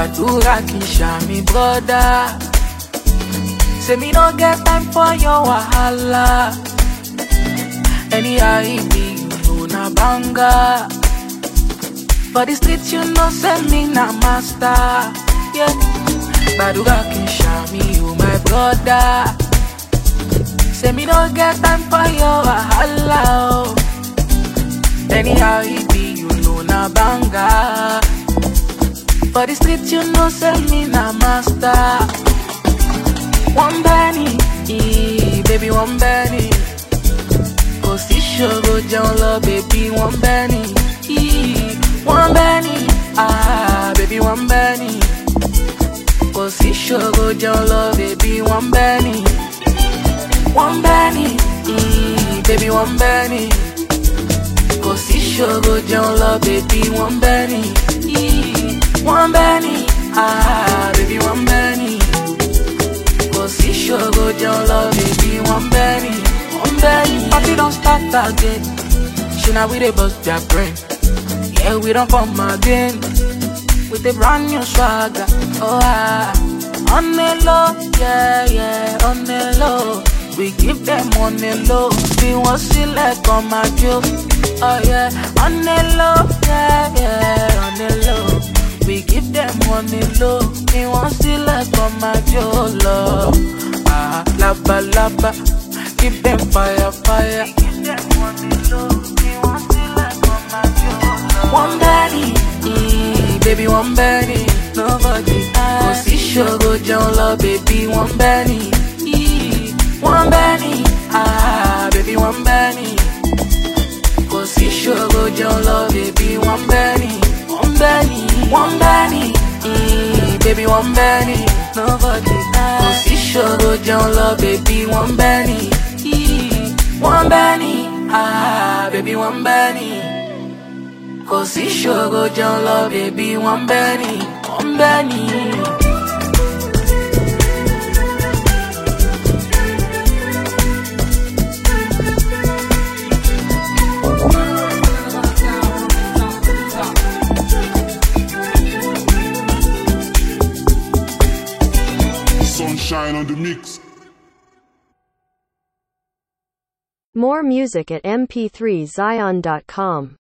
gbàdúrà kì í ṣàmì brọ́dá. Say me no get time for your wahala. Anyhow it be, you know na banga. For the streets you know say me na master. Yeah. Gbàdúrà kì í ṣàmì you my brother. Say me no get time for your wahala. Oh. Anyhow it be, you know na banga. For the streets you know say me na master. One penny, eh, baby one penny. Kò sí ṣòro jẹun lọ, baby one penny. eh, One penny, ah, baby one penny. Kò sí ṣòro jẹun lọ, baby one penny. One penny, eh, baby one penny. Kò sí ṣòro jẹun lọ, baby one penny. eh, One penny, ah, baby one penny. Kò sí ṣòro jẹun lọ, baby one penny. One penny. Party don start again. Ṣé na we dey bust their brain? Yeah, we don't come again with a brand new swagger. Oh, ah. On the low, yeah, yeah, on the low. We give them on the low. We want select on my joke. Oh, yeah, on the low, yeah, yeah, on the low. We give them on the low. We want select on my joke. Love. Ah, laba, laba. Give them fire, fire. Give them on the low. We want select on my joke. One penny, mm, baby, one penny. Nobody Kò sí ṣòro jẹun lọ, baby, one penny. ee, One penny, ah, baby, one penny. Kò sí ṣòro jẹun lọ, baby, one penny. One penny, one penny, mm, baby, one penny. Nobody Kò sí ṣòro jẹun lọ, baby, one penny. ee, One penny, ah, baby, one penny. Kò sí ṣòro jẹun lọ, bèbí wọ́n bẹ́ ni, wọ́n bẹ́ ni. Sunshine on the mix. More music at mp3zion.com.